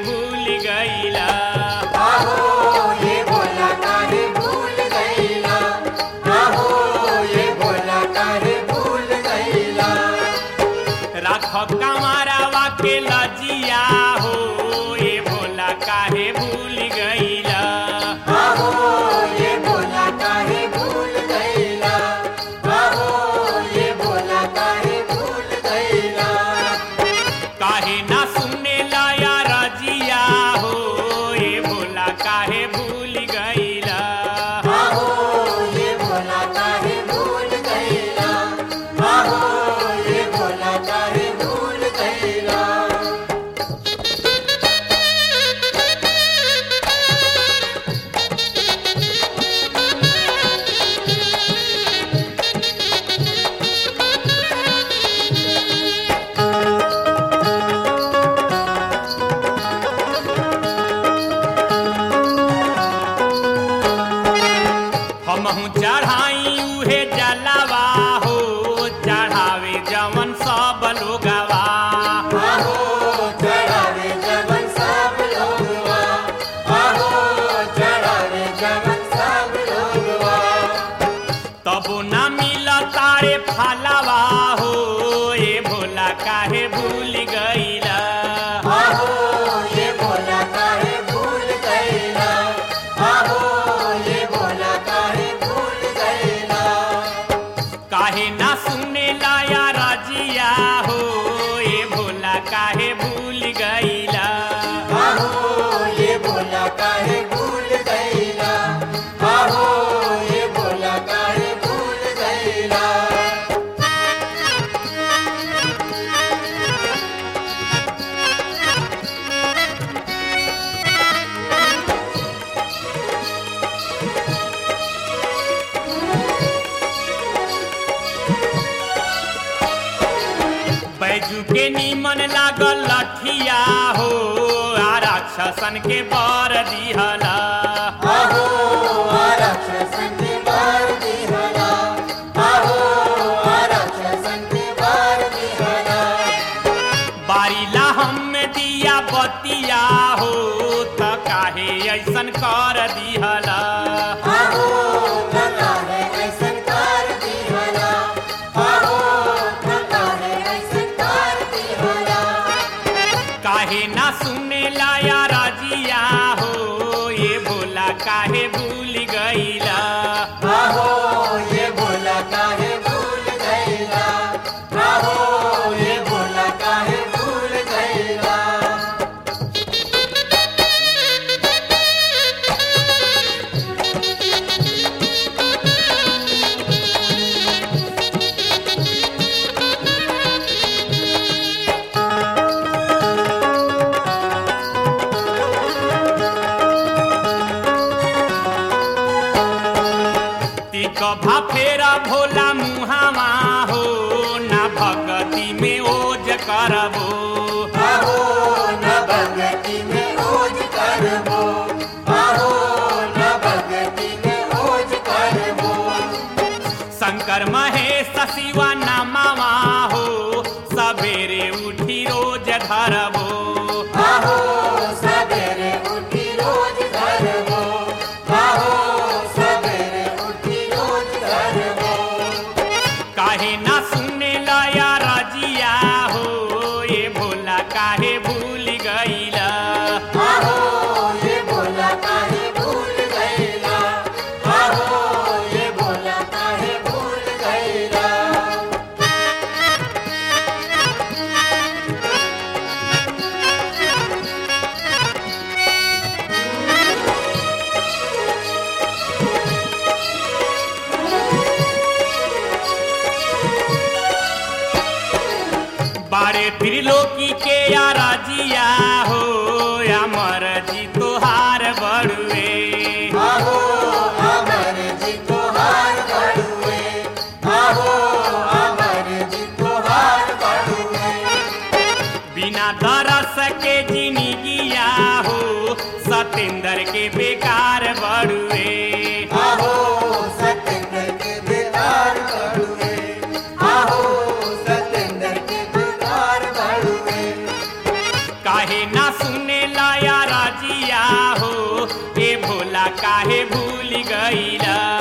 भूल गईला आहो ये बोला काहे भूल गईला आहो ये बोला काहे भूल गईला राख कमारावा के लजिया हो ये भोला काहे भूल गईला आहो ये बोला काहे भूल गईला आहो ये बोला काहे भूल गईला काहे ना सुने लाया रजिया हो ये भोला काहे भूल गईला आहो ये बोला काहे भूल गईला आहो ये बोला काहे भूल गईला हमहू चढ़ाई उहे जलावा हो चढ़ावे जवन सब लोगवा आहो चढ़ावे जवन सब लोगवा आहो चढ़ावे जवन सब लोगवा तबो ना मिला तारे फलावा हो ये भोला काहे भूल गईला आहो ये बोला काहे भूल गईला आहो ये बोला काहे भूल गईला काहे ना सुने लाया रजिया हो ये भोला काहे भूल गईला आहो ये बोला काहे भूल गईला आहो ये बोला काहे भूल गईला बैजू के नीमन लागल लठिया हो आ राक्षसन के बर दिहला आहो आरक्षसन के बार दिहला आहो आरक्षसन के बार दिहला बारीला हम दिया बतिया हो त काहे ऐसन कर दिहला आहो थका है ऐसन कार दिहला आहो थका है ऐसन कार दिहला काहे ना सुने लाया रजिया हो ये भोला काहे भूल गईला आहो ये बोला काहे भूल गईला आहो ये बोला काहे भूल गईला तिक फेरा भोला मुहावा हो ना भगती में ओज करबो आहो न भगति में ओज करबो आहो न भगति में ओज करबो शंकर महेश शिवा नामावा हो सवेरे उठी रोज धरबो आहो सवेरे उठी रोज करबो आहो सवेरे उठी रोज करबो काहे ना सुने लाया रजिया हो ये भोला काहे भूल गईला आहो ये बोला काहे भूल गईला आहो ये बोला काहे भूल गईला बारे त्रिलोकी के या राजिया हो अमर जी तोहार बड़ुए आहो अमर जी तोहार बड़ुए आहो अमर जी तोहार बड़ुए बिना दरस के जिंदगिया हो सतेंद्र के बेकार बड़ुए आहो सतेंद्र के बेकार बड़ुए आहो सतेंद्र के बेकार बड़ुए काहे ना सुने लाय काहे भूल गईला